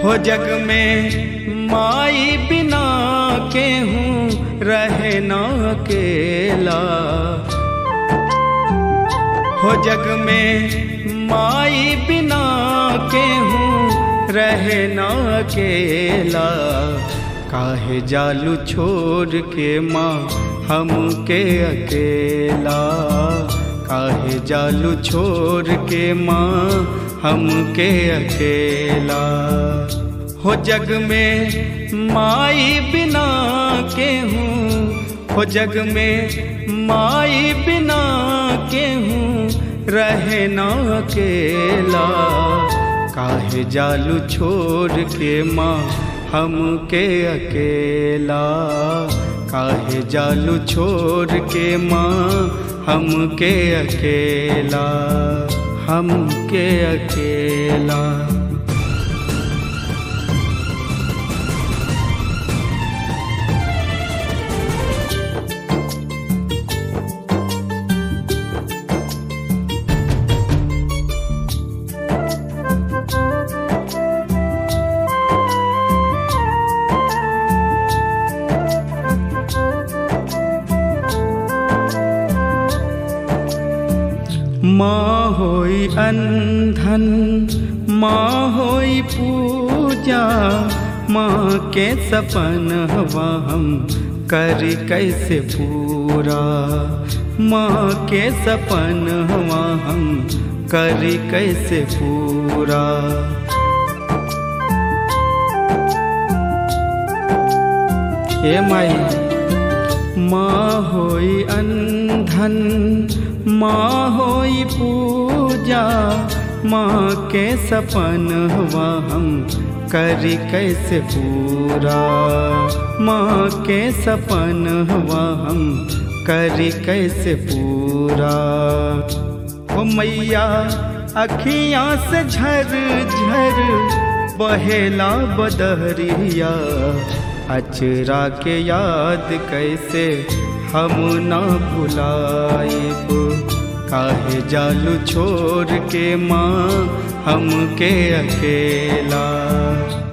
हो जग में माई बिना के हूँ रहे ना अकेला हो जग में माई बिना के हूँ रहे ना अकेला काहे जालू छोड़ के माँ हमके अकेला काहे जालू छोड़ के माँ हमके अकेला हो जग में माई बिना के हूँ हो जग में माई बिना के हूँ रहे ना अकेला काहे जालू छोड़ के माँ हमके अकेला काहे जालू छोड़ के माँ हमके अकेला हमके अकेला माँ होई अंधन माँ होई पूजा माँ के सपन हवा हम कर कैसे पूरा माँ के सपन हवा हम कर कैसे पूरा ए माई माँ होई अंधन माँ होई पूजा माँ के सपन हुआ हम करी कैसे पूरा माँ के सपन हुआ हम करी कैसे पूरा ओ मैया अखियाँ से झर झर बहेला बदहरिया अचरा के याद कैसे हम ना भुलाइब काहे जालू छोड़ के माँ हमके अकेला